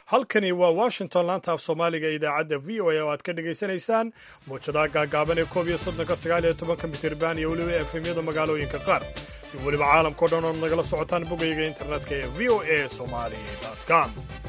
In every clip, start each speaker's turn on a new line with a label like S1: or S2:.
S1: halkani waa washington laanta af soomaaliga ee idaacadda v o a oo aad ka dhagaysanaysaan muujadaha gaagaaban ee koob iyo soddonka sagaal iyo tobanka mitirban iyo weliba efemyada magaalooyinka qaar iyo weliba caalamkao dhan ood nagala socotaan bogayga internetka ee v o a somali com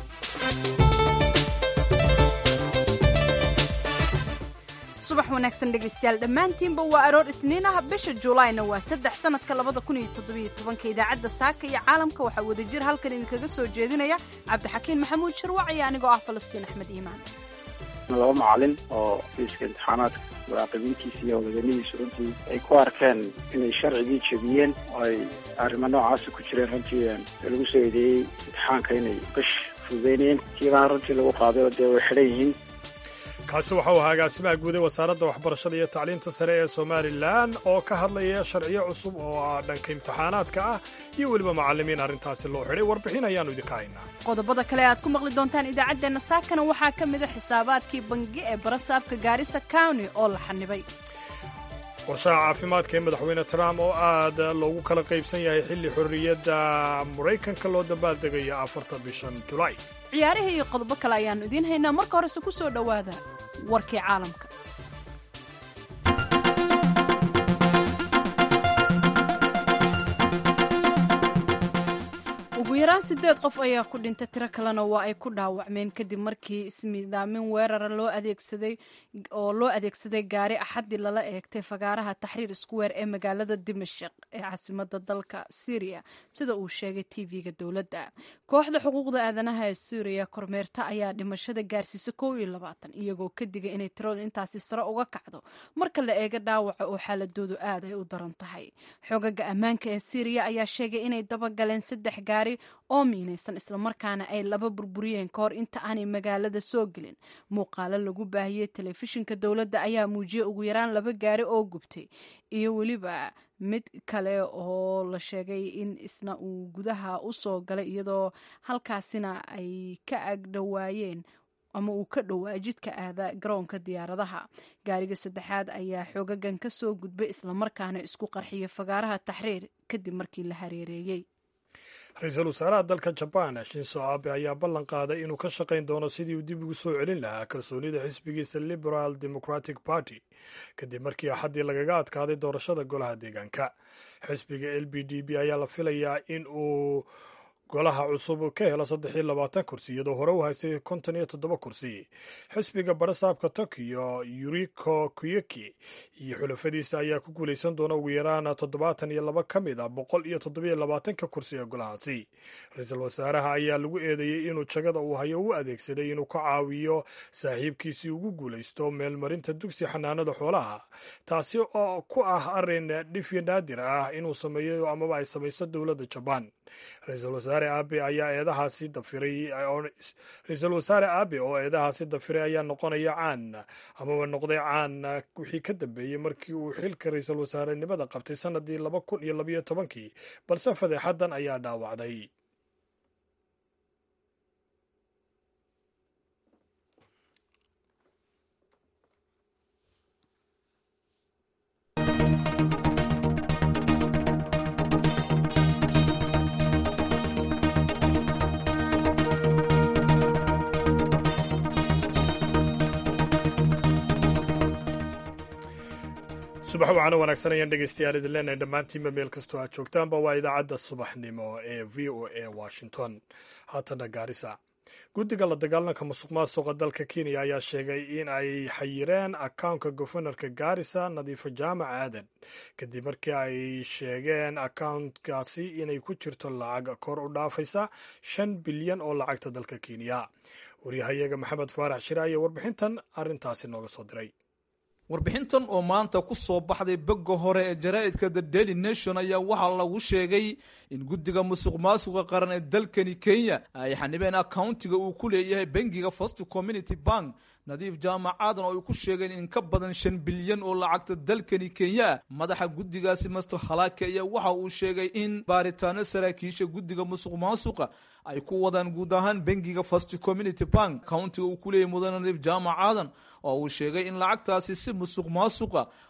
S2: subax wanaagsan dhegaystayaal dhammaantiinba waa aroor isniin ah bisha juulaayna waa saddex sanadka labada kun iyo toddobiyo tobanka idaacadda saaka iyo caalamka waxaa wadajir halkan idinkaga soo jeedinaya cabdixakiin maxamuud sharwac iyo anigoo ah falastiin axmed iimaan
S3: laba macalin oo fiiska imtixaanaadka muraaqibiintiisa iyo howlwadanidiisa runtii ay ku arkeen inay sharcigii jebiyeen oo ay arrimo noocaasa ku jireen runtii lagu soo eedeeyey imtixaanka inay qish fududeynayeen kiibaan runtii lagu qaaday oo dee way xidhan yihiin
S1: kaasi waxa uu ahaa agaasimaha guud ee wasaaradda waxbarashada iyo tacliinta sare ee somalilan oo ka hadlaya sharciyo cusub oo ah dhanka imtixaanaadka ah iyo weliba macallimiin arrintaasi loo xidhay warbixin ayaannu idinka haynaa
S2: qodobada kale aad ku maqli doontaan idaacaddeenna saakana waxaa ka mid a xisaabaadkii bangi ee barasaabka gaarisa county oo la xanibay
S1: qorshaha caafimaadka ee madaxweyne trump oo aad loogu kala qaybsan yahay xilli xorriyadda maraykanka loo dabaaldegayo afarta bishan julaay
S2: ciyaarihii iyo qodobo kale ayaannu idiin haynaa marka horese ku soo dhowaada warkii caalamka ugu yaraan siddeed qof ayaa ku dhintay tiro kalena waa ay ku dhaawacmeen kadib markii ismidaamin weerara loo adeegsaday oo loo adeegsaday gaari axaddii lala eegtay fagaaraha taxriir iskuweer ee magaalada dimashik ee caasimada dalka syriya sida uu sheegay tv-ga dowladda kooxda xuquuqda aadanaha ee suuriya kormeerta ayaa dhimashada gaarsiisa kow iyo labaatan iyagoo ka digay inay tiradu intaasi sare uga kacdo marka la eego dhaawaca oo xaaladoodu aad ay u daran tahay xogaga ammaanka ee syriya ayaa sheegay inay dabagaleen saddex gaari oo miinaysan islamarkaana ay laba burburiyeen ka hor inta aanay magaalada soo gelin muuqaalo lagu baahiyey telefishinka dowladda ayaa muujiyey ugu yaraan laba gaari oo gubtay iyo weliba mid kale oo la sheegay in isna uu gudaha u soo galay iyadoo halkaasina ay ka agdhowaayeen ama uu ka dhowaa jidka aada garoonka diyaaradaha gaariga saddexaad ayaa xoogagan ka soo gudbay islamarkaana isku qarxiyay fagaaraha taxriir kadib markii la hareereeyey
S1: ra-iisul wasaaraha dalka jabaan shinso abe ayaa ballan qaaday inuu ka shaqayn doono sidii uu dib ugu soo celin lahaa kalsoonida xisbigiisa liberal democratic party kadib markii axaddii lagaga adkaaday doorashada golaha deegaanka xisbiga l b d b ayaa la filayaa in uu golaha cusub ka helo saddex iyo labaatan kursi iyadoo hore u haystay konton iyo toddoba kursi xisbiga barasaabka tokiyo yuriko kuyeki iyo xulafadiisa ayaa ku guulaysan doona ugu yaraan toddobaatan iyo laba ka mid a boqol iyo toddobiyo labaatanka kursi ee golahaasi ra-iisul wasaaraha ayaa lagu eedeeyey inuu jagada uu hayo u adeegsaday inuu ka caawiyo saaxiibkiisii ugu guulaysto meelmarinta dugsi xanaanada xoolaha taasi oo ku ah arrin dhifyo naadir ah inuu sameeyo amaba ay samayso dowladda jabaan ra-iisul wasaare aabe ayaa eedahaasi dafiray ra-iisul wasaare aabe oo eedahaasi dafiray ayaa noqonaya caan amaba noqday caan wixii ka dambeeyey markii uu xilka ra-iisul wasaarenimada qabtay sanadii laba kun iyo labayo tobankii balse fadeexadan ayaa dhaawacday subax wacano wanaagsan ayaan dhegaystayaal idin leenahay dhammaantiinba meel kastoo aad joogtaanba waa idaacadda subaxnimo ee v o a washington haatana gaarisa guddiga la dagaalanka musuq maasuqa dalka kenya ayaa sheegay in ay xayireen akawnka gofanarka gaarisa nadiifo jaamac aadan kadib markii ay sheegeen akawntkaasi inay ku jirto lacag kor u dhaafaysa shan bilyan oo lacagta dalka kenya waryahayaga maxamed faarax shire ayaa warbixintan arrintaasi nooga soo diray
S4: warbixintan oo maanta ku soo baxday bogga hore ee jaraa'idka the daily nation ayaa waxaa lagu sheegay in guddiga musuq maasuqa qaran ee dalkani kenya ay xanibeen accountiga uu ku leeyahay bangiga first community bank nadiif jaamacaadan oo ay ku sheegeen in ka badan shan bilyan oo lacagta dalkani kenya madaxa guddigaasi master halake ayaa waxa uu sheegay in baaritaano saraakiisha guddiga musuq maasuqa ay ku wadaan guud ahaan bangiga first community bank countiga uu ku leeyahay mudane nadiif jaamac aadan oo uu sheegay in lacagtaasi si musuq maasuqa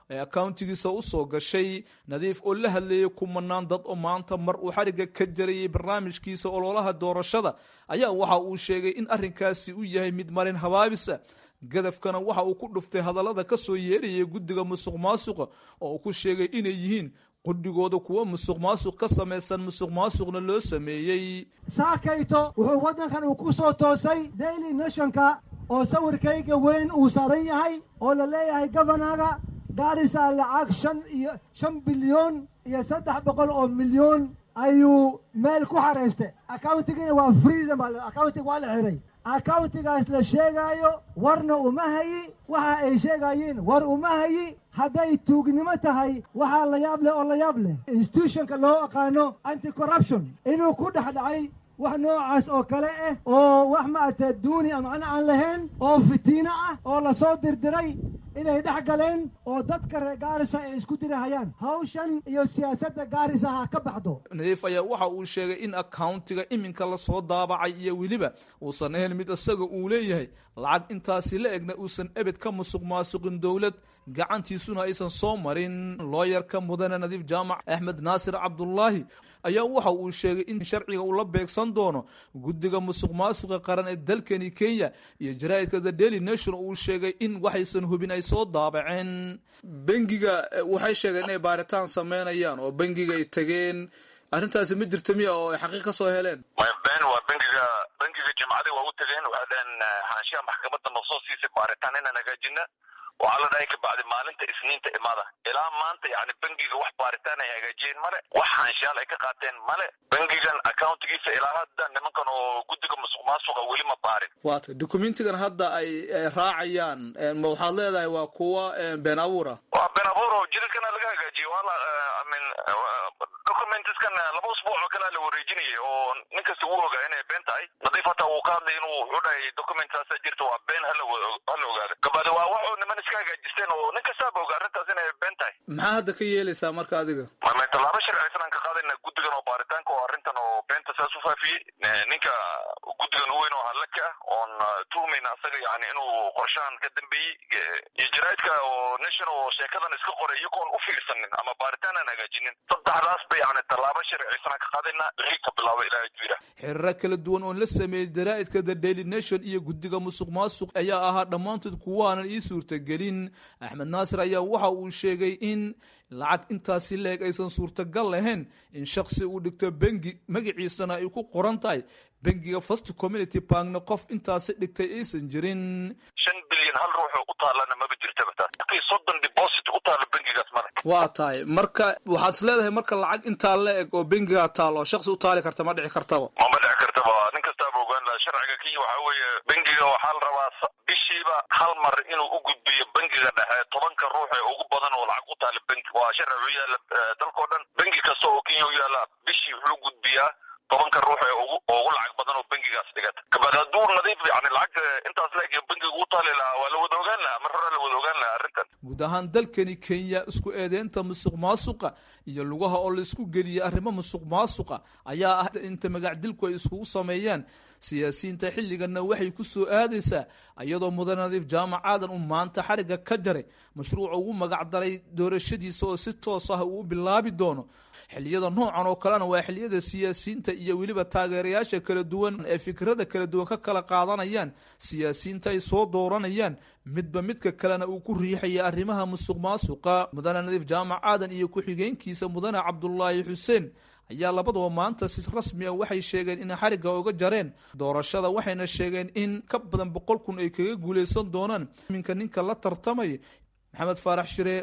S4: ee accountigiisa usoo gashay nadiif oo la hadleeyay kumanaan dad oo maanta mar uu xarigga ka jarayay barnaamijkiisa ololaha doorashada ayaa waxa uu sheegay in arrinkaasi u yahay mid marin habaabisa gadafkana waxa uu ku dhuftay hadallada ka soo yeerayay guddiga musuq maasuqa oo uu ku sheegay inay yihiin qudhigooda kuwo musuq maasuq ka samaysan musuq maasuqna loo sameeyey
S5: saakayto wuxuu waddankan uu ku soo toosay daily nationka oo sawirkayga weyn uu saaran yahay oo la leeyahay gobanaga gaarisa lacag shan iyo shan bilyoon iyo saddex boqol oo milyoon ayuu meel ku xaraystay accountigina waa freedom accountig waa la xiray accountigaas la sheegaayo warna uma hayi waxa ay sheegayeen war uma hayi hadday tuugnimo tahay waxaa la yaab leh oo la yaab leh institutionka loo aqaano anti corruption inuu ku dhex dhacay wax noocaas oo kale ah oo wax maaragtay duuni a macno aan lahayn oo fitiino ah oo lasoo dirdiray inay dhex galeen oo dadka reer gaarisa ay isku dirahayaan hawshan iyo siyaasadda gaarisa ha ka baxdo
S4: nadiif ayaa waxa uu sheegay in accountiga iminka lasoo daabacay iyo weliba uusan ahayn mid isaga uu leeyahay lacag intaasi la egna uusan ebed ka musuq maasuqin dowlad gacantiisuna aysan soo marin looyarka mudane nadiif jaamac axmed naasir cabdulaahi ayaa waxa uu sheegay in sharciga uu la beegsan doono guddiga musuq maasuqa qaran ee dalkani kenya iyo jaraa'idka the daily nation uu sheegay in waxaysan hubin ay soo daabaceen bengiga waxay sheegeen inay baaritaan sameynayaan oo bengiga ay tageen arrintaasi ma jirta miya oo ay xaqiiq ka soo heleen
S6: ben waa bengiga bengiga jimcada waa u tageen waxay dhaheen xaashiyaha maxkamadda noo soo siisay baaritaan inaan hagaajina waxaa la dhahay kabacdi maalinta isniinta imaada ilaa maanta yani bengiga wax baaritaan ay hagaajiyeen male wax haanshaal ay ka qaateen male bengigan accountigiisa ilaa hadda nimankan oo guddiga musuq maasuqa weli ma baarin
S4: waata documentigan hadda ay raacayaan ma waxaad leedahay waa kuwa been abuura
S6: waa been abuur oo jiridkana laga hagaajiye waa la min documentskan laba usbuuc oo kalea la wareejinayay oo nin kasta wuu ogaa inay been tahay nadiif hataa wuu ka hadlay inuu wuxuu dhahay documentsaasa jirta waa been hala hala ogaada kabacdi waa waxuu niman iska hagaajisteen oo nin kastaaba oga arrintaas inay been tahay
S4: maxaa hadda ka yeelaysaa marka adiga
S6: ma tallaabo sharciysan aan ka qaadayna guddigan oo baaritaanka oo arrintan oo beenta saas u faafiyey ninka guddigan u weyn oo hadlaka ah oon tuhmayna asaga yani inuu qorshahan ka dambeeyey iyo jaraa'idka oo nation oo sheekadan iska qoray iyagoon u fiirsanin ama baaritaan aan hagaajinin saddexdaas ba yani tallaabo sharciysan aan ka qaadayna wixii ka bilaabo ilaa jira
S4: xiriiro kala duwan oon la sameeyey jaraa'idka the daily nation iyo guddiga musuq maasuq ayaa ahaa dhammaantood kuwaanan ii suurtagelin axmed naasir ayaa waxa uu sheegay in lacag intaasi leeg aysan suurtagal lahayn in shaksi uu dhigto bengi magaciisana ay ku qoran tahay bengiga first community bankna qof intaasi dhigtay aysan jirin
S6: shan bilyan hal ruux u taalana maba jirtaba taas soddon deposit u taalo bengigaas male
S4: waa tahay marka waxaad is leedahay marka lacag intaa la eg oo bengiga taalo shaksi u taali karta ma dhici kartaba
S6: mama dhici kartaba nin kastaaba ogaan laha sharciga kenya waxaa weeye bengiga waxaa la rabaa bishiiba hal mar inuu u gudbiyo bengiga dhexe tobanka ruux ee ugu badan oo lacag u taala bengi waa sharci u yaala dalkao dhan bengi kasta oo kenya u yaala bishii wuxuu gudbiyaa tobanka ruux ee ugu ugu lacag badan oo bengigaas dhigata kabacdi hadduu nadiif yani lacag intaas leeg bengiga u taali lahaa waa la wada ogaan lahaa mar hore la wada ogaan lahaa arrintan
S4: guud ahaan dalkani kenya isku eedeynta musuq maasuqa iyo lugaha oo laisku geliyey arrimo musuq maasuqa ayaa ah inta magacdilku ay iskugu sameeyaan siyaasiyiinta xilliganna waxay ku soo aadaysaa iyadoo mudane nadiif jaamac aadan uu maanta xarigga ka jaray mashruuca ugu magacdaray doorashadiisa oo si toos ah uu bilaabi doono xilliyada noocan oo kalena waa xilliyada siyaasiyiinta iyo weliba taageerayaasha kala duwan ee fikrada kala duwan ka kala qaadanayaan siyaasiyiinta ay soo dooranayaan midba midka kalena uu ku riixaya arrimaha musuq maasuqa mudane nadiif jaamac aadan iyo ku-xigeenkiisa mudane cabdulaahi xuseen ayaa labadaba maanta si rasmi a waxay sheegeen inay xarigga uga jareen doorashada waxayna sheegeen in ka badan boqol kun ay kaga guuleysan doonaan iminka ninka la tartamaya maxamed faarax shire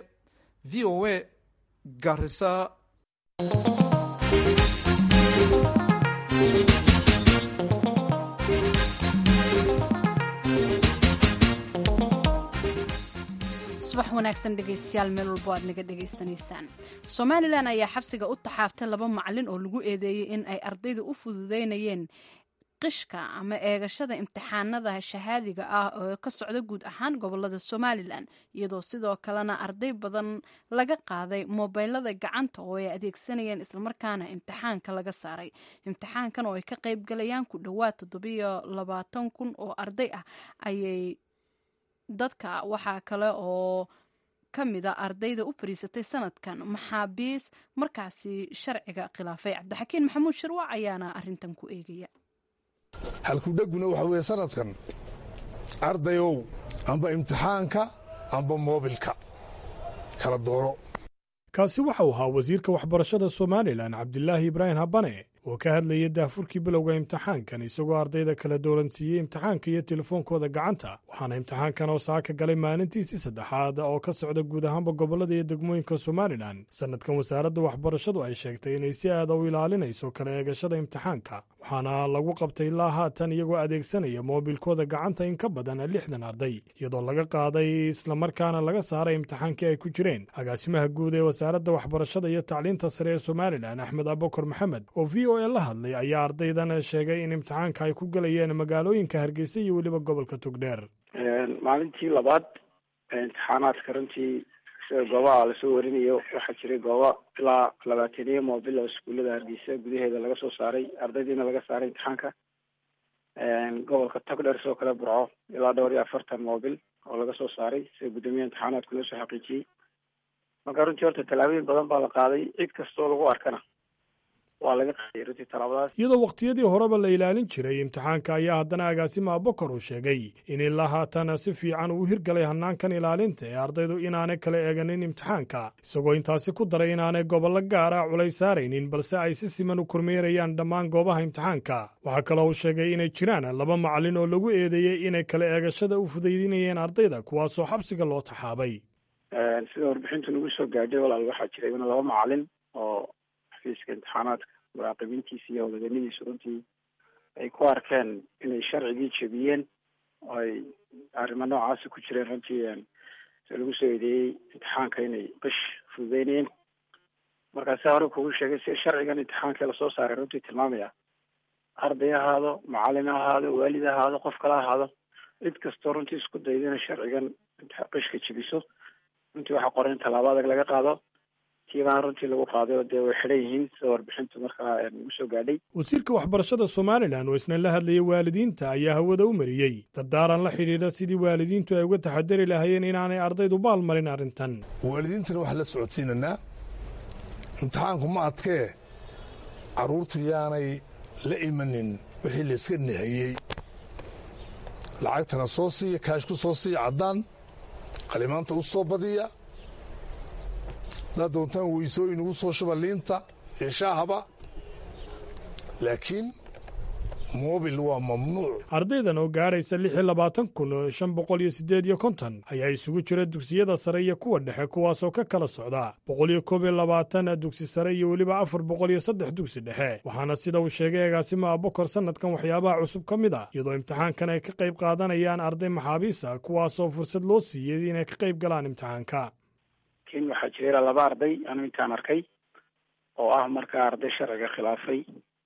S4: v o a garisa
S2: subax wanaagsan dhegaystayaal meel walbo aad naga dhegaysanaysaan somalilan ayaa xabsiga u taxaabtay laba macalin oo lagu eedeeyey in ay ardayda u fududeynayeen qishka ama eegashada imtixaanada shahaadiga ah oo ka socda guud ahaan gobolada somalilan iyadoo sidoo kalena arday badan laga qaaday mobeylada gacanta oo ay adeegsanayeen islamarkaana imtixaanka laga saaray imtixaankan oo ay ka qayb galayaan ku dhowaad toddobiyo labaatan kun oo arday ah ayay dadka waxaa kale oo ka mida ardayda u fariisatay sanadkan maxaabiis markaasi sharciga khilaafay cabdixakiin maxamuud shirwac ayaana arintan ku eegaya
S7: halkudheguna waxa weeye sanadkan ardayow amba imtixaanka amba moobilka kala dooro
S1: kaasi waxau ahaa wasiirka waxbarashada somalilan cabdilaahi ibraahim habane oo ka hadlayay daahfurkii bilowga imtixaankan isagoo ardayda kala dooransiiyey imtixaanka iyo telefoonkooda gacanta waxaana imtixaankan oo saaka galay maalintiisii saddexaad oo ka socda guud ahaanba gobollada iyo degmooyinka somalilan sannadkan wasaaradda waxbarashadu ay sheegtay inay si aada u ilaalinayso kala eegashada imtixaanka waxaana lagu qabtay ilaa haatan iyagoo adeegsanaya moobilkooda gacanta in ka badan lixdan arday iyadoo laga qaaday islamarkaana laga saaray imtixaankii ay ku jireen agaasimaha guud ee wasaaradda waxbarashada iyo tacliinta sare ee somalilan axmed abukar maxamed oo v o e la hadlay ayaa ardaydan sheegay in imtixaanka ay ku gelayeen magaalooyinka hargeysa iyo weliba gobolka togdheer
S3: maalintii labaad imtixaanaadka runtii sida goobaha lasoo warinayo waxaa jiray goobo ilaa labaataniyo moobil oo iskuullada hargeysa gudaheeda laga soo saaray ardaydiina laga saaray imtixaanka gobolka togdheer sidoo kale burco ilaa dhowr iyo afartan moobil oo laga soo saaray sida guddoomiyaha imtixaanaadka loo soo xaqiijiyey marka runtii horta tallaabooyin badan baa la qaaday cid kastoo lagu arkana waa laga qaaday runtii tallaabadaas
S1: iyadoo wakhtiyadii horeba la ilaalin jiray imtixaanka ayaa haddana agaasima abukar uu sheegay in ilaa haatan si fiican uu hirgalay hanaankan ilaalinta ee ardaydu inaanay kala eeganin imtixaanka isagoo intaasi ku daray inaanay gobollo gaar ah culays saaraynin balse ay si siman u kormeerayaan dhammaan goobaha imtixaanka waxaa kaloo uu sheegay inay jiraan laba macallin oo lagu eedeeyey inay kala eegashada u fudaydinayeen ardayda kuwaasoo xabsiga loo taxaabay
S3: sida warbixintu nagu soo gaadhay walaal waxaa jira iyaguna laba macallin oo xafiiska imtixaanaadka muraaqibiintiisa iyo howlwadanidiisa runtii ay ku arkeen inay sharcigii jebiyeen oo ay arrimo noocaasi ku jireen runtii si lagu soo eedeeyey imtixaanka inay qish fududeynayeen markaasa hore kugu sheegay si sharcigan imtixaankii lasoo saaray runtii tilmaamaya arday ahaado macallin ahaado waalid ahaado qof kala ahaado cid kastoo runtii isku dayda inay sharcigan qishka jebiso runtii waxaa qoran in tallaabo adag laga qaado tiibaan runtii lagu qaaday oo dee way xidhan yihiin sida warbixintu markaa nagu soo gaadhay
S1: wasiirka waxbarashada somalilan oo isna la hadlayay waalidiinta ayaa hawada u mariyey dardaaran la xidhiidha sidii waalidiintu ay uga taxadari lahaayeen inaanay ardaydu baal marin arrintan
S7: waalidiintana waxaan la socodsiinanaa imtixaanku ma adkee carruurtu yaanay la imanin wixii layska nahayey lacagtana soo siiya kaashku soo siiya caddaan qalimaanta u soo badiya haddaad doontaan weysooyin ugu soo shuba liinta iyo shaahaba laakiin moobil waa mamnuuc
S1: ardaydan oo gaadhaysa lix iyo labaatan kun shan boqol iyo siddeed iyo konton ayaa isugu jira dugsiyada sare iyo kuwa dhexe kuwaasoo ka kala socda boqol iyo koob iyo labaatan dugsi sare iyo weliba afar boqol iyo saddex dugsi dhexe waxaana sida uu sheegay agaasima abukar sannadkan waxyaabaha cusub ka mid ah iyadoo imtixaankan ay ka qayb qaadanayaan arday maxaabiisa kuwaasoo fursad loo siiyey inay ka qayb galaan imtixaanka
S3: laakiin waxaa jira ilaa laba arday anu intaan arkay oo ah markaa arday sharciga khilaafay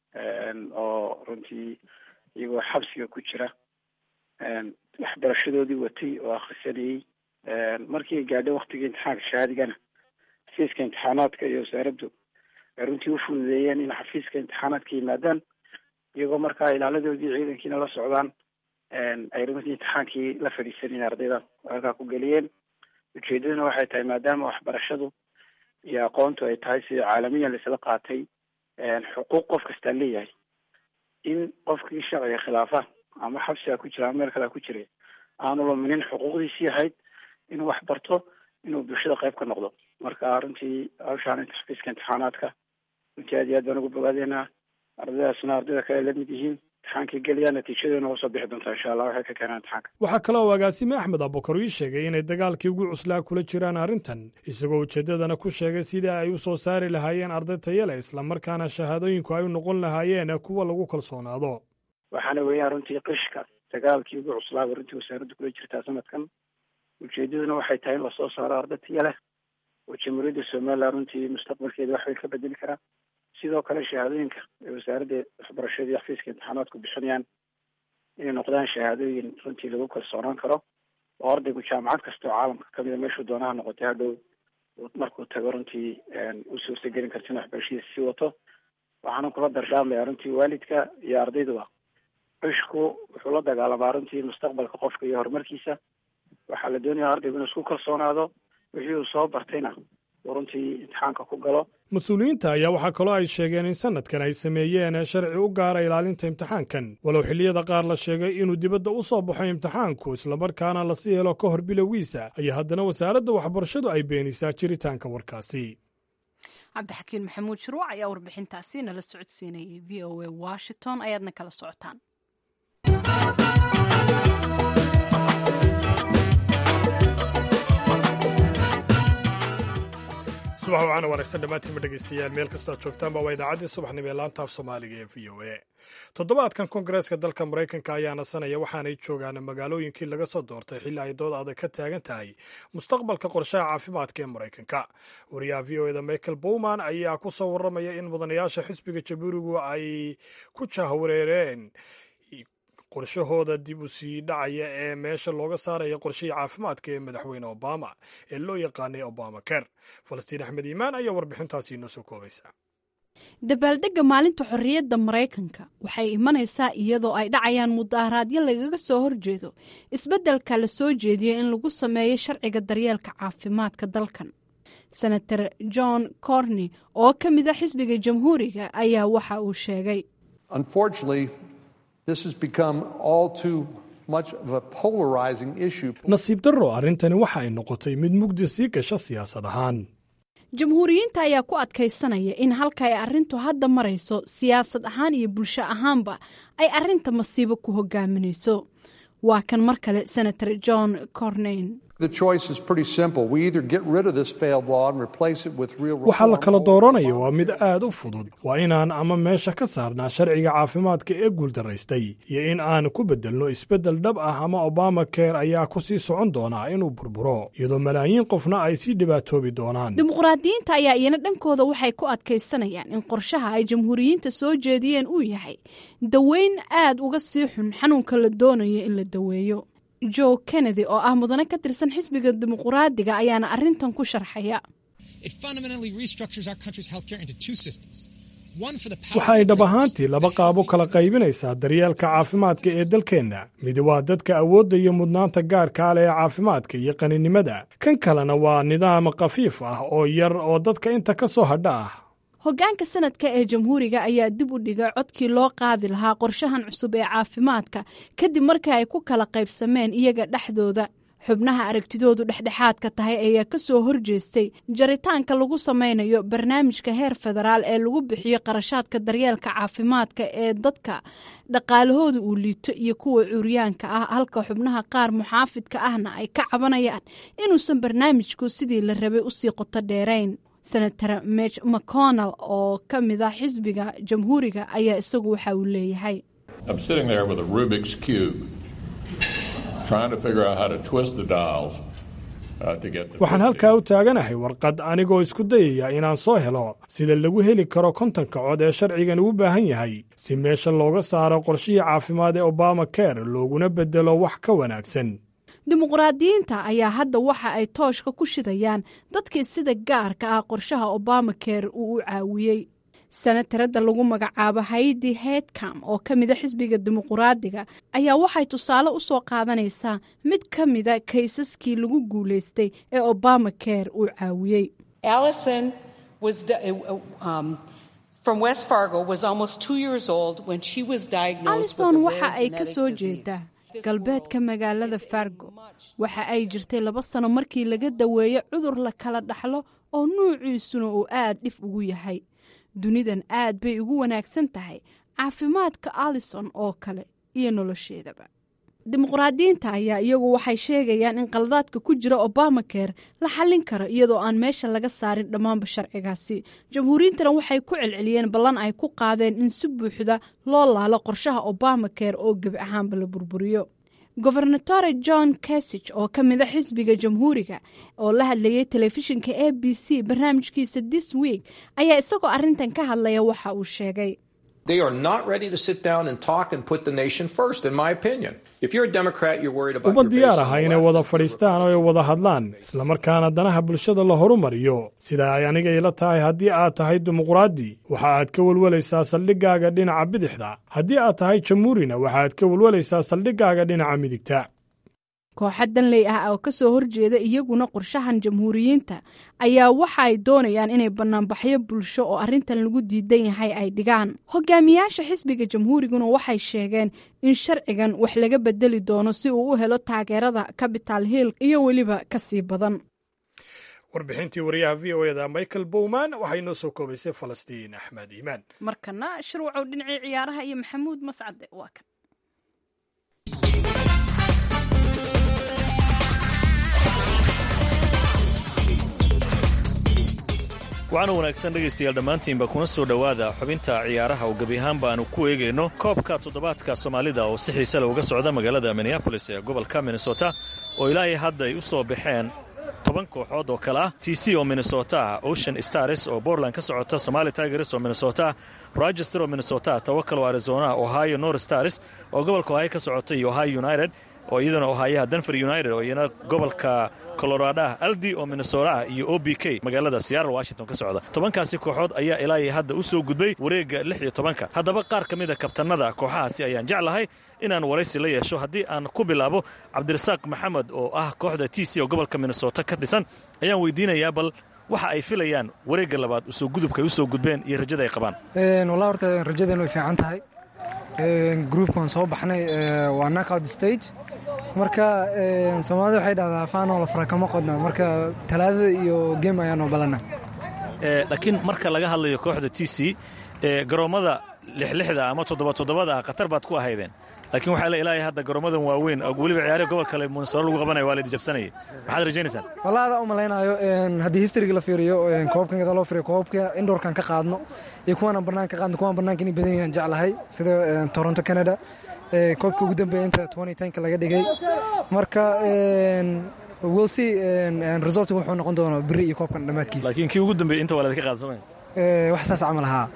S3: oo runtii iyagoo xabsiga ku jira waxbarashadoodii watay oo akhrisanayey markii ay gaadhay waktigii imtixaanka shahaadigana xafiiska imtixaanaadka iyo wasaaraddu ay runtii u fududeeyeen in xafiiska imtixaanaadka yimaadaan iyagoo markaa ilaaladoodii ciidankiina la socdaan ay runtii imtixaankii la fadhiisaneen ardayda halkaa ku geliyeen ujeedaduna waxay tahay maadaama waxbarashadu iyo aqoontu ay tahay sida caalamiyan laisla qaatay xuquuq qof kastaa leeyahay in qofkii sharciga khilaafa ama xabsiga ku jira ama meel kalea ku jiray aanu luminin xuquuqdiisii ahayd inuu wax barto inuu bulshada qayb ka noqdo marka runtii hawshaan xafiiska imtixaanaadka runtii aad iyo aad baan ugu bogaadeynaa ardaydaasna ardayda kale lamid yihiin imtixaankii geliyaa natiijadoona usoo bixi doontaa insha allah waxay ka keenaan imtixaanka
S1: waxaa kale oo agaasime axmed abukar ii sheegay inay dagaalkii ugu cuslaa kula jiraan arrintan isagoo ujeeddadana ku sheegay sidii ay u soo saari lahaayeen arday tayale islamarkaana shahaadooyinku ay u noqon lahaayeen kuwa lagu kalsoonaado
S3: waxaana weeyaan runtii qishka dagaalkii ugu cuslaaba runtii wasaaradda kula jirtaa sanadkan ujeedaduna waxay tahay in lasoo saaro arday taya leh oo jamhuuriyadda somalilan runtii mustaqbalkeeda wax weyn ka bedeli karaa sidoo kale shahaadooyinka ay wasaaradda waxbarashada iyo xafiiska imtixaanaadku bixinayaan inay noqdaan shahaadooyin runtii lagu kalsoonaan karo oo ardaygu jaamacad kasta oo caalamka kamida meeshuu doonaha noqotay hadhow markuu tago runtii u suurtagelin karta in waxbarashadiisa sii wato waxaana kula dardaarmaya runtii waalidka iyo ardayduba cishku wuxuu la dagaalamaa runtii mustaqbalka qofka iyo horumarkiisa waxaa la doonaya ardaygu inuu isku kalsoonaado wixii uu soo bartayna uu runtii imtixaanka ku galo
S1: mas-uuliyiinta ayaa waxaa kaloo ay sheegeen in sanadkan ay sameeyeen sharci u gaara ilaalinta imtixaankan walow xilliyada qaar la sheegay inuu dibadda u soo baxo imtixaanku islamarkaana lasii helo ka hor bilowgiisa ayaa haddana wasaaradda waxbarashadu ay beenisaa jiritaanka warkaasi
S2: cabdixakiin maxamuud shuruuc ayaa warbixintaasi nala socodsiinayay v o a washington ayaadna kala socotaan
S1: subax wacaana wanaagsan dhammaantiinba dhegaystayaal meel kastoad joogtaanba waa idaacaddii subaxnimo ee laanta af soomaaliga ee v o a toddobaadkan koongareeska dalka maraykanka ayaa nasanaya waxaanay joogaan magaalooyinkii laga soo doortay xilli ay dood adag ka taagan tahay mustaqbalka qorshaha caafimaadka ee maraykanka wariyaha v o eda michael bowman ayaa ku soo warramaya in mudanayaasha xisbiga jabuurigu ay ku jahwareereen qorshahooda dib u sii dhacaya ee meesha looga saaraya qorshihii caafimaadka ee madaxweyne obama ee loo yaqaanay obama ker falastiin axmed iimaan ayaa warbixintaasi inoo soo koobaysa
S2: dabaaldegga maalinta xorriyadda maraykanka waxay imanaysaa iyadoo ay dhacayaan mudaharaadyo lagaga soo horjeedo isbeddelka la soo jeediya in lagu sameeyo sharciga daryeelka caafimaadka dalkan senator john corney oo ka mid a xisbiga jamhuuriga ayaa waxa uu sheegay
S1: nasiib darro arrintani waxa ay noqotay mid mugdi sii gasha siyaasad ahaan
S2: jamhuuriyiinta ayaa ku adkaysanaya in halka ay arrintu hadda marayso siyaasad ahaan iyo bulsho ahaanba ay arrinta masiibo ku hogaaminayso waa kan mar kale senator john corneyn
S1: waxaa la kala dooranaya waa mid aad u fudud waa inaan ama meesha ka saarnaa sharciga caafimaadka ee guuldaraystay iyo in aan ku beddelno isbeddel dhab ah ama obama ker ayaa ku sii socon doonaa inuu burburo iyadoo malaayiin qofna ay sii dhibaatoobi doonaan
S2: dimuqraadiyiinta ayaa iyana dhankooda waxay ku adkaysanayaan in qorshaha ay jamhuuriyiinta soo jeediyeen uu yahay daweyn aad uga sii xun xanuunka la doonayo in la daweeyo joe kennedy oo ah mudane ka tirsan xisbiga dimuquraadiga ayaana arrintan ku sharxaya
S1: waxa ay dhab ahaantii laba qaabo kala qaybinaysaa daryeelka caafimaadka ee dalkeenna mid waa dadka awoodda iyo mudnaanta gaarkaa leh ee caafimaadka iyo qaninimada kan kalena waa nidaam khafiif ah oo yar oo dadka inta ka soo hadha ah
S2: hoggaanka sanadka ee jamhuuriga ayaa dib u dhigay codkii loo qaadi lahaa qorshahan cusub ee caafimaadka kadib markii ay ku kala qaybsameen iyaga dhexdooda xubnaha aragtidoodu dhexdhexaadka tahay ayaa ka soo horjeestay jaritaanka lagu samaynayo barnaamijka heer federaal ee lagu bixiyo qarashaadka daryeelka caafimaadka ee dadka dhaqaalahooda uu liito iyo kuwa curyaanka ah halka xubnaha qaar muxaafidka ahna ay ka cabanayaan inuusan barnaamijku sidii la rabay usii qoto dheerayn senator mech mcconnell oo ka mid ah xisbiga jamhuuriga ayaa isagu waxa uu leeyahay
S1: waxaan halkaa u taaganahay warqad anigoo isku dayaya inaan soo helo sida lagu heli karo kontonka cod ee sharcigan ugu baahan yahay si meesha looga saaro qorshihii caafimaad ee obama ker looguna beddelo wax ka wanaagsan
S2: dimuqraadiyiinta ayaa hadda waxa ay tooshka ku shidayaan dadkii sida gaarka ah qorshaha obama ker uu u caawiyey senataradda lagu magacaabo haydi heydcam oo ka mida xisbiga dimuquraadiga ayaa waxay tusaale u soo qaadanaysaa mid ka mida kaysaskii lagu guulaystay ee obama ker uu caawiyey alison waxa ay ka soo jeedaa galbeedka magaalada fargo waxa ay jirtay laba sano markii laga daweeyo cudur la kala dhaxlo oo nuuciisuna uu aad dhif ugu yahay dunidan aad bay ugu wanaagsan tahay caafimaadka alison oo kale iyo nolosheedaba dimuqraadiyiinta ayaa iyagu waxay sheegayaan in qaladaadka ku jira obama ker la xallin karo iyadoo aan meesha laga saarin dhammaanba sharcigaasi jamhuuriyintana waxay ku celceliyeen ballan ay ku qaadeen in si buuxda loo laalo qorshaha obama ker oo gebi ahaanba la burburiyo gobernatore john kasich oo ka mid a xisbiga jamhuuriga oo la hadlayay telefishinka a b c barnaamijkiisa this week ayaa isagoo arrintan ka hadlaya waxa uu sheegay
S1: uma diyaar aha inay wada fadhiistaan oo ay wada hadlaan islamarkaana danaha bulshada la horumariyo sida ay aniga ila tahay haddii aad tahay dimuqraadi waxa aad ka welwalaysaa saldhiggaaga dhinaca bidixda haddii aad tahay jamhuurina waxaaad ka welwalaysaa saldhiggaaga dhinaca midigta
S2: kooxa danley ah oo kasoo horjeeda iyaguna qorshahan jamhuuriyiinta ayaa waxa ay doonayaan inay banaanbaxyo bulsho oo arrintan lagu diidan yahay ay dhigaan hogaamiyaasha xisbiga jamhuuriguna waxay sheegeen in sharcigan wax laga bedeli doono si uu u helo taageerada capital hill iyo weliba kasii badan
S1: warbixintii wariyaha v o eda michael bowman waxay noo soo koobaysay falastiin axmed iimaan
S2: markana shirwacow dhinacii ciyaaraha iyo maxamuud mascade waa kan
S8: waxaana wanaagsan dhegaystayaal dhammaantiinba kuna soo dhowaada xubinta ciyaaraha oo gebi ahaanba aanu ku eegayno koobka toddobaadka soomaalida oo si xiise leh uga socda magaalada minneabolis ee gobolka minnesota oo ilaahay hadda ay u soo baxeen toban kooxood oo kale ah t c oo minnesota ah ocean stars oo bortland ka socota somali tigers oo minnesota rochester oo minnesota tawakal oo arizona ohio nor stars oo gobolka ohio ka socota iyo ohio united oo iyaduna ohaayaha denver united oo iyana gobolka coloradoah aldi oo minnesota iyo o b k magaalada seattle washington ka socda tobankaasi kooxood ayaa ilaahay hadda u soo gudbay wareegga lix iyo tobanka haddaba qaar ka mida kabtanada kooxahaasi ayaan jeclahay inaan waraysi la yeesho haddii aan ku bilaabo cabdirasaaq maxamed oo ah kooxda t c oo gobolka minnesota ka dhisan ayaan weydiinayaa bal waxa ay filayaan wareegga labaad usoo gudubka ay u soo gudbeen iyo rajada ay qabaan
S9: wallah horta rajadeen way fiican tahay groupkan soo baxnay waa knockout stage marka soomaalida waxay dhahdaa faanoo la fara kama qodna marka talaadada iyo game ayaanoo balana
S8: laakiin marka laga hadlayo kooxda t c garoommada lixlixda ama toddoba toddobada ah khatar baad ku ahaydeen laakiin waxaa la ilaahay hadda garoomadan waaweyn weliba ciyaarihi gobol kale munsaro lagu qabanaya waa laidi jabsanayay maxaad rajaynaysaan
S9: wallah adaa u malaynaayo haddii historyga la fiiriyo koobkan kada loo fiiriyo koobabka indhoorkan ka qaadno iyo kuwaanaan bannaan ka qaadno kuwaan bannaanka inay badan yahan jeclahay sida toronto canada koobka ugu dambeeya inta ka laga dhigay marka wilsi resultka wuxuu noqon doonaa beri iyo koobkan dhammaadkiisa
S8: laakiin kii ugu dambeeyey inta waa ladinka qaadsamaya
S9: wax saas camal ahaa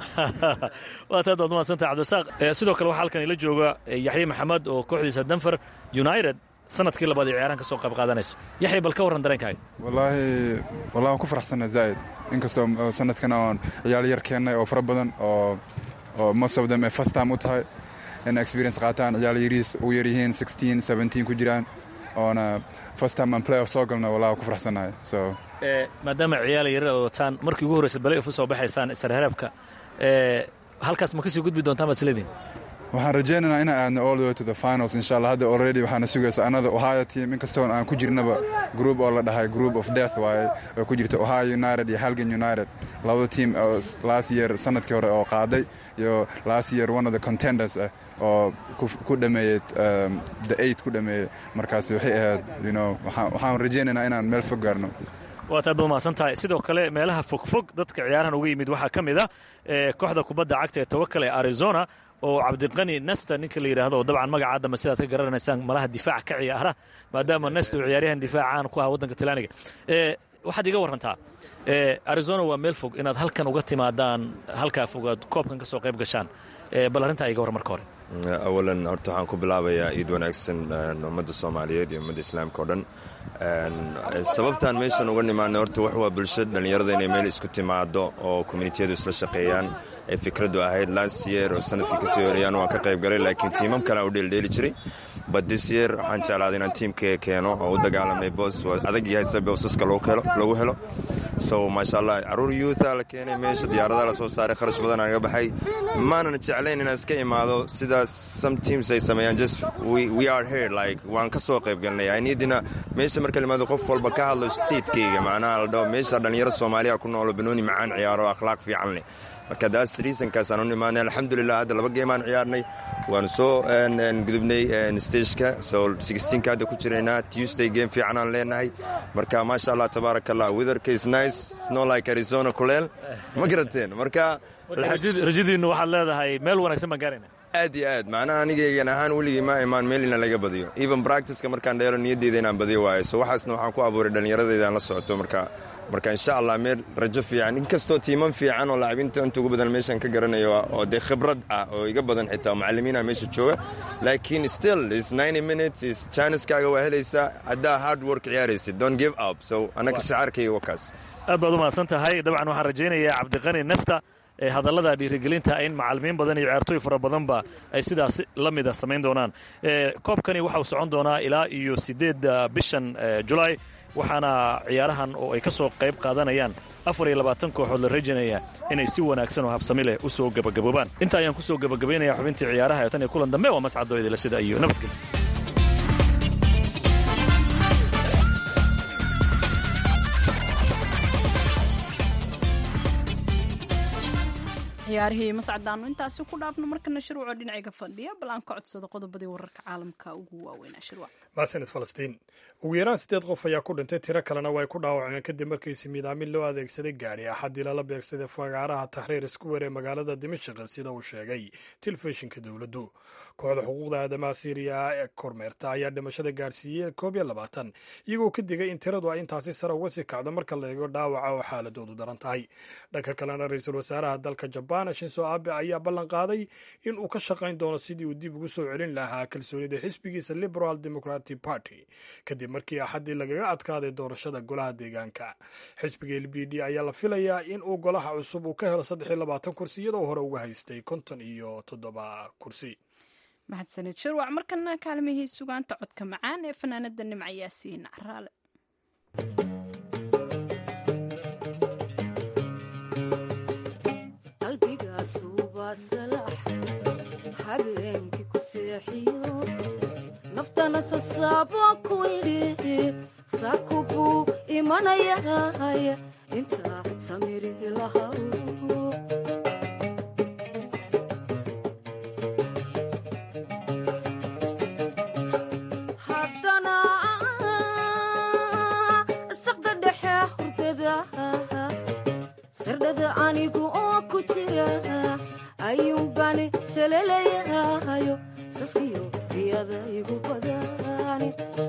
S8: waa taad baad umaadsantahay cabdirasaaq sidoo kale waxaa halkan ila jooga yaxye maxamed oo kooxdiisa denver united sanadkii labaad ee ciyaarahan ka soo qayb qaadanayso yaxya bal ka warran dareenkaaga
S10: wallaahi wallahi waan ku faraxsanna zaa'id inkastoo sanadkan oon ciyaal yar keennay oo fara badan oo oo most of them ay first time u tahay in experience qaataan ciyaal yariis ugu yar yihiin sixteen seventeen ku jiraan oona first time aan playoff soo galno wallahi waan ku faraxsannahay so
S8: maadaama ciyaal yarar oo wataan markii ugu horreysa balay ufu soo baxaysaan isreereebka halkaas ma kasii gudbi doontaan baad isleediin
S10: waxaan rajaynaynaa inaan aadno all the way to the finals insha allah hadda already waxaana sugaysa another ohio team inkastoon aan ku jirnaba group oo la dhahay group of death waaye oo ku jirta ohio united iyo halgan united labada team oo last year sanadkii hore oo qaaday iyo last year one of the contenders ah oo ku dhameeyey the eight ku dhameeyey markaas waxay ahayd you know waxaan rajaynaynaa inaan meel fog gaarno
S8: waad aad ba umahadsan tahay sidoo kale meelaha fogfog dadka ciyaarahan uga yimid waxaa ka mid a kooxda kubadda cagta ee tawakal ee arizona oo cabdiqani nesta ninka la yidhaahdo oo dabcan magaca adama sidaad ka garanaysaan malaha difaac ka ciyaara maadaama nesta uu ciyaaryahan difaacaan ku aha waddanka talyaaniga waxaad iga warrantaa arizona waa meel fog inaad halkan uga timaadaan halkaa fogaad koobkan ka soo qayb gashaan bal arrintaa iga warran marka hore
S11: awalan horta waxaan ku bilaabayaa iid wanaagsan ummadda soomaaliyeed iyo ummadda islaamka o dhan sababtaan meeshan uga nimaanay horta wax waa bulsho dhallinyarada inay meel isku timaado oo communitiyadu isla shaqeeyaan ee fikraddu ahayd last year oo sanadkii ka soo horeyaan waan ka qayb galay laakiin tiimam kale aan u dheeldheeli jiray but this year waxaan jeclaaday inaan tiimka keeno oo u dagaalamay boos adag yahay si boosaska lagu helo so maasha allah caruur youutha la keenay meesha diyaaradaha la soo saaray kharash badan aan ga baxay maanan jeclayn inaan iska imaado sidaas some teams ay sameeyaan just we are here like waan ka soo qayb galnay aniidina meesha marka limaado qof walba ka hadlo statekeyga macnaha la dhaho meesha dhallinyaro soomaaliya ku noolo banooni macaan ciyaaro akhlaaq fiican leh marka daas reasonkaas aan u nimaanay alxamdulilah hadda laba geemaan ciyaarnay waanu soo gudubnay stageka so sixteenka hadda ku jiraynaa tuesday game fiican aan leenahay marka maasha allah tabaaraka allah weatherka is nice snow like arizona kuleel ma garateen marka
S8: rajadiinnu waxaad leedahay meel wanaagsan baan gaarayna
S11: aad iyo aad macnaha anigaygan ahaan weligii ma imaan meel ina laga badiyo even practiceka markaan dheelo niyadeyda inaan badiyo waayo so waxaasna waxaan ku abuuray dhallinyaradayda aan la socoto marka marka insha allah meel rajo fiican inkastoo tiiman fiican oo lacabiinta inta ugu badan meeshaan ka garanayo oo dee khibrad ah oo iga badan xitaa macallimiina meesha jooga laakiin still is ninety minutes is janiskaaga waa helaysaa haddaa hard work ciyaaraysid don't give up so annaka shacaarkayga wakaas
S8: aad baad u mahadsan tahay dabcan waxaan rajaynayaa cabdiqani nesta hadallada dhiirigelinta in macalimiin badan iyo ciyaartooy fara badanba ay sidaas la mida samayn doonaan koobkani waxauu socon doonaa ilaa iyo siddeedda bishan julaay waxaana ciyaarahan oo ay ka soo qayb qaadanayaan afar iyo labaatan kooxood la rajanaya inay si wanaagsan oo habsami leh u soo gebagaboobaan inta ayaan ku soo gebagabaynaya xubintii ciyaaraha ee tan iyo kulan dambe waa mascadoo idila sida iyo nabadgelyo
S2: ciyaarihii mascadaanu intaasi ku dhaafno markana shirwaco dhinacayga fadhiya bal aan ka codsado qodobadii wararka caalamka ugu waaweynaa shirwac
S1: maasanid falastiin ugu yaraan siddeed qof ayaa ku dhintay tiro kalena way ku dhaawacmeen kadib markiisi midaamin loo adeegsaday gaadhi axaddii lala beegsaday fagaaraha taxriir iskuwer ee magaalada dimashik sida uu sheegay telefishinka dowladdu kooxda xuquuqda aadamaha siiriya ee kormeerta ayaa dhimashada gaadhsiiyey koob iyo labaatan iyagoo ka digay in tiradu ay intaasi sare uga sii kacdo marka la eego dhaawaca oo xaaladoodu daran tahay dhanka kalena ra-iisul wasaaraha dalka jabaan shinso abe ayaa ballan qaaday in uu ka shaqayn doono sidii uu dib ugu soo celin lahaa kalsoonida xisbigiisa liberal democratic party kadib markii axaddii lagaga adkaaday doorashada golaha deegaanka xisbiga l b d ayaa la filayaa in uu golaha cusub uu ka helo saddex iyo labaatan kursi iyadoo hore uga haystay konton iyo toddoba kursi
S2: mahadsanid shirwac markana kaalmihii sugaanta codka macaan ee fanaanada nimca yaasiin caraale
S12: habeenkii ku seexiyo naftana sasaabo ku idhi saku buu imanayay intaa samiri lahaw haddana saqda dhexe hurdada sardhada anigu oo ku jira ayuunbani salelayahayo saskiyo riyada igu badani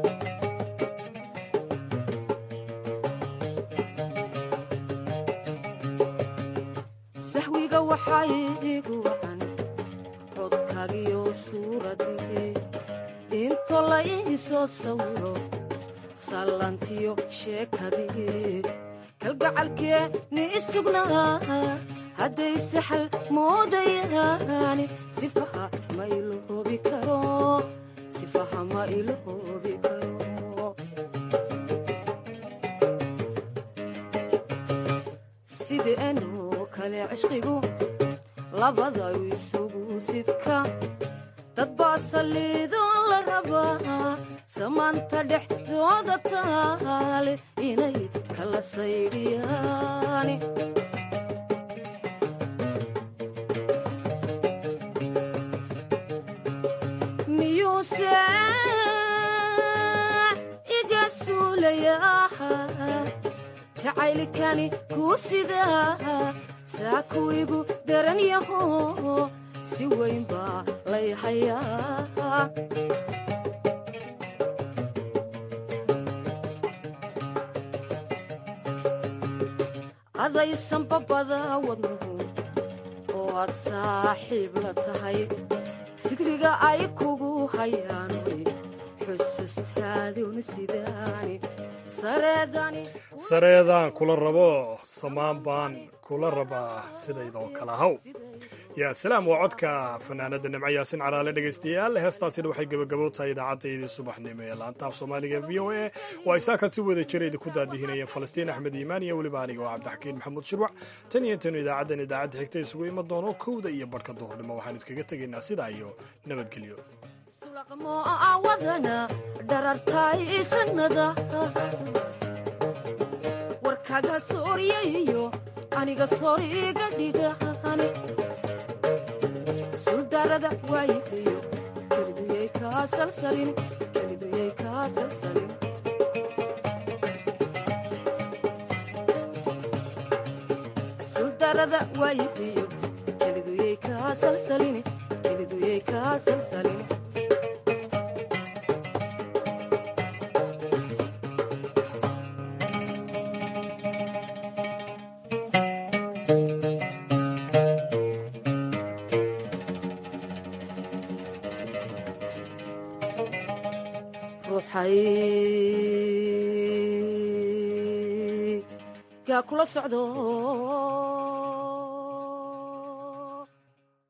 S12: sahwiga waxaa igu wacan codkaagiyo suuradii into la iisoo sawiro sallantiyo sheekadii kalgacalkee ni isugnaa hadday saxal moodayaani sifaha ma iloobi karo sifaha ma iloobi karo sideenoo kale cishqigu labada isugu sidka dad baa saliidoo la rabaa samaanta dhexdooda taale inay kala saydhiyaani miyuuse iga suulayaa jacaylkani kuu sidaa saaku igu daran yaho si weyn baa lay hayaa adaysan babada wadnuhu oo aad saaxiib la tahay sigriga ay kugu hayaan way xusustaaduna sidaani sareedani
S1: sareedaan kula rabo samaan baan kula rabaa sidaydoo kale haw yaa salaam waa codka fanaanada nimco yaasin caraale dhegaystayaal heestaasina waxay gebagabo tahay idaacaddayadii subaxnimo ee laantaaf soomaaliga v o a oo ay saakan si wada jira idinku daadihinayeen falastiin axmed iimaan iyo weliba aniga oo cabdixakiin maxamuud shirwac tan iyo intaynu idaacaddan idaacadda xigta isugu iman doono kowda iyo barhka duhurnimo waxaan idkaga tegaynaa sidaa iyo nabadgelyo
S12: sulaqmo awadana dharartay sanada warkaga sooryayo aniga sooriga dhigaan suldarada waayihiyo keliduyay kaa salsalin keliduyay kaa salsalin suldarada waayihiyo keliduyay kaa salsalin keliduyay kaa salsalin ruuxay gaa kula socdo